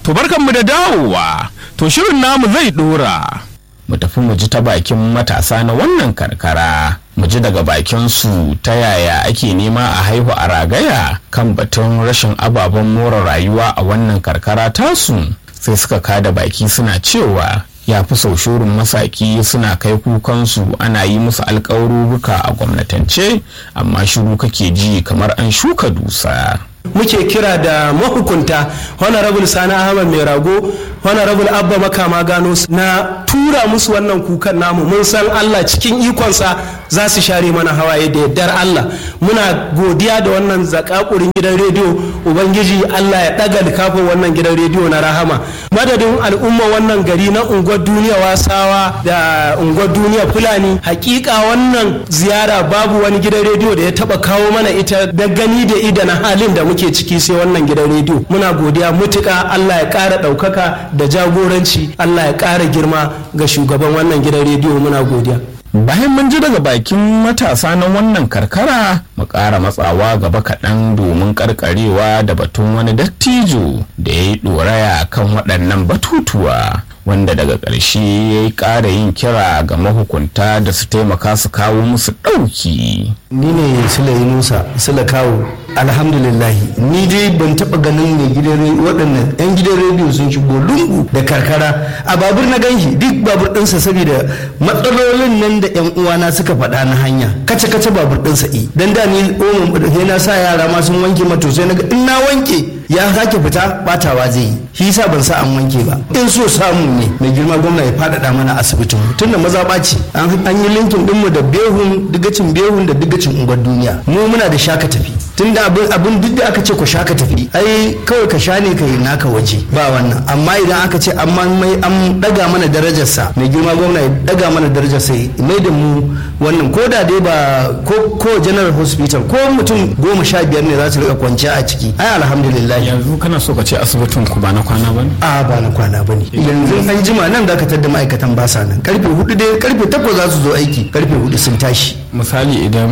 To barkanmu da dawowa, to shirin namu zai dora. Mu tafi mu ji ta bakin matasa na wannan karkara, mu ji daga bakin su ta yaya ake nema a haihu a ragaya kan batun rashin ababen more rayuwa a wannan karkara tasu. Sai suka kada baki suna cewa ya fi sau shurin masaki suna kai kukansu ana yi musu alkawaruruka a gwamnatance amma shiru kake ji kamar an shuka dusa. muke kira da mahukunta honorable sani ahmad mai rago honorable abba makama gano na tura musu wannan kukan namu mun san allah cikin ikonsa za su share mana hawaye da yardar allah muna godiya da wannan zakakurin gidan rediyo ubangiji allah ya ɗaga likafin wannan gidan rediyo na rahama madadin al'umma wannan gari na unguwar duniya wasawa da unguwar duniya fulani hakika wannan ziyara babu wani gidan rediyo da ya taba kawo mana ita da gani da ida na halin da muke ciki sai wannan gidan rediyo muna godiya mutuka Allah ya ƙara ɗaukaka da jagoranci Allah ya ƙara girma ga shugaban wannan gidan rediyo muna godiya bayan mun ji daga bakin matasa na wannan karkara mu ƙara matsawa gaba kaɗan domin ƙarƙarewa da batun wani dattijo da ya yi ɗoraya kan waɗannan batutuwa wanda daga ƙarshe ya yi ƙara yin kira ga mahukunta da su taimaka su kawo musu ɗauki. ni ne sula yunusa sula kawo alhamdulillahi ni dai ban taɓa ganin mai gidan waɗannan yan gidan rediyo sun shigo lungu da karkara a babur na ganshi duk babur ɗinsa saboda matsalolin nan da yan uwana suka faɗa na hanya kace kace babur ɗinsa i dan da ni omo na sa yara ma sun wanke mato sai na ga in na wanke ya sake fita batawa zai yi shi yasa ban sa an wanke ba in so samu ne mai girma gwamna ya faɗaɗa mana asibitin tunda maza ɓaci an yi linkin ɗinmu da behun digacin behun da digacin unguwar duniya mu muna da shaka tafi tunda abin abin duk da aka ce ku shaka tafi ai kawai ka sha ne ka yi naka waje ba wannan amma idan aka ce an mai an daga mana darajarsa mai girma gwamna ya daga mana darajarsa ya mai da mu wannan ko da dai ba ko ko general hospital ko mutum goma sha biyar ne za su rika kwanciya a ciki ai alhamdulillah yanzu kana so ka ce asibitin ku ba na kwana ba ne a ba na kwana ba ne yanzu an jima nan da ka tadda ma'aikatan ba sa nan karfe hudu dai karfe takwas za su zo aiki karfe hudu sun tashi misali idan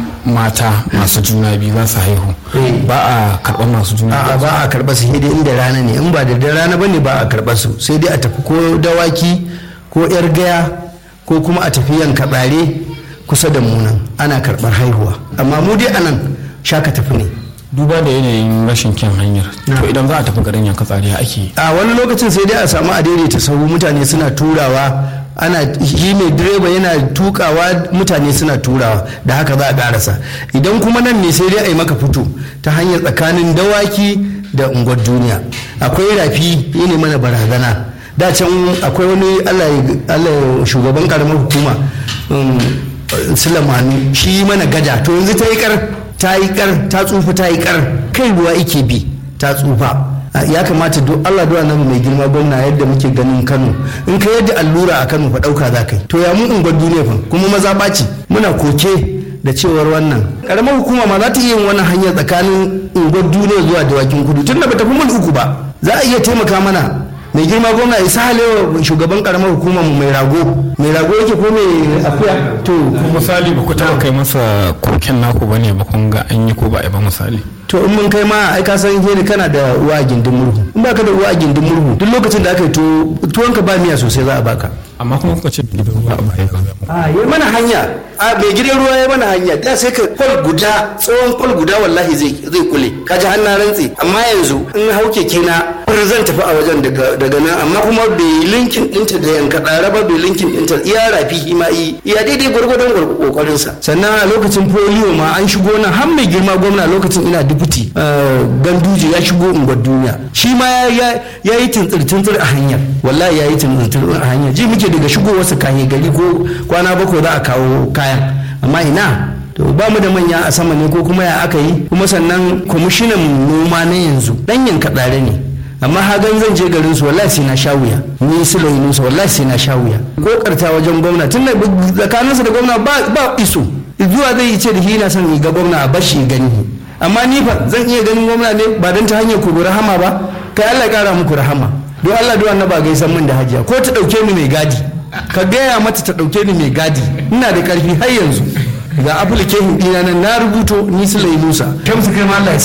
mata masu juna biyu za su haihu ba a karɓar masu juna a ba a karɓar su sai dai inda rana ne in ba da da rana bane ba a karɓar su sai dai a tafi ko dawaki ko yar gaya ko kuma a tafi yanka tsare kusa da munan ana karɓar haihuwa amma mu dai anan shaka tafi ne duba da yanayin rashin kyan hanyar to idan za a tafi garin yanka tsari ake a wani lokacin sai dai a samu a daidaita sahu mutane suna turawa ana shi mai direba yana tukawa mutane suna turawa da haka za a karasa idan kuma nan ne sai dai a yi maka fito ta hanyar tsakanin dawaki da unguwar duniya akwai rafi ya ne mana barazana da can akwai wani allah shugaban karamar hukuma sulamanu shi mana gada to yanzu ta yi kar ta yi kar ta tsufa ta yi kar kai ruwa ike bi ta tsufa ya kamata duk Allah duwa nan mai girma gwamna yadda muke ganin Kano in ka yadda allura a Kano fa dauka za kai to ya mu unguwar duniya fa kuma maza ɓaci muna koke da cewar wannan karamar hukuma ma za ta iya yin wannan hanyar tsakanin unguwar duniya zuwa dawakin kudu tun da bata fi mil uku ba za a iya taimaka mana mai girma gwamna isa halewa shugaban karamar hukumar mu mai rago mai rago yake ko mai akuya to misali ba ku taɓa kai masa koken naku ba ne ba kun ga an yi ko ba a ba misali to in mun kai ma ai ka san heni kana da uwa a gindin murhu in baka da uwa a gindin murhu duk lokacin da aka yi tuwon ka ba miya sosai za a baka amma kuma kuka ce gidan ruwa a baya a yi mana hanya a mai gidan ruwa ya mana hanya da sai ka kwal guda tsawon kwal guda wallahi zai zai kule ka ji hannun rantsi amma yanzu in hau keke na zan tafi a wajen daga nan amma kuma bai linkin dinta da yanka ɗara ba bai linkin dinta iya rafi ma yi iya daidai gwargwadon kokarin sa sannan a lokacin polio ma an shigo nan har mai girma gwamna lokacin ina dubuti ganduje ya shigo unguwar duniya shi ma ya yi tintsir a hanyar wallahi ya yi tintsir a hanyar ji muke daga shigowarsa kayan gari ko kwana bakwai za a kawo kayan amma ina to ba mu da manya a sama ne ko kuma ya aka yi kuma sannan kwamishinan noma na yanzu dan yanka tsare ne amma hagan zan je garin su wallahi sai na sha wuya ni su da yunusa wallahi sai na sha wuya ko karta wajen gwamna tun da tsakaninsa da gwamna ba ba iso zuwa zai ce da shi na son ga gwamna a bashi gani amma ni fa zan iya ganin gwamna ne ba don ta hanyar ku rahama ba kai Allah ya kara muku rahama don Allah don annaba gaisan min da hajiya ko ta dauke ni mai gadi ka gaya mata ta dauke ni mai gadi ina da karfi har yanzu ga application dina nan na rubuto ni su Musa kamsu kai ma Allah ya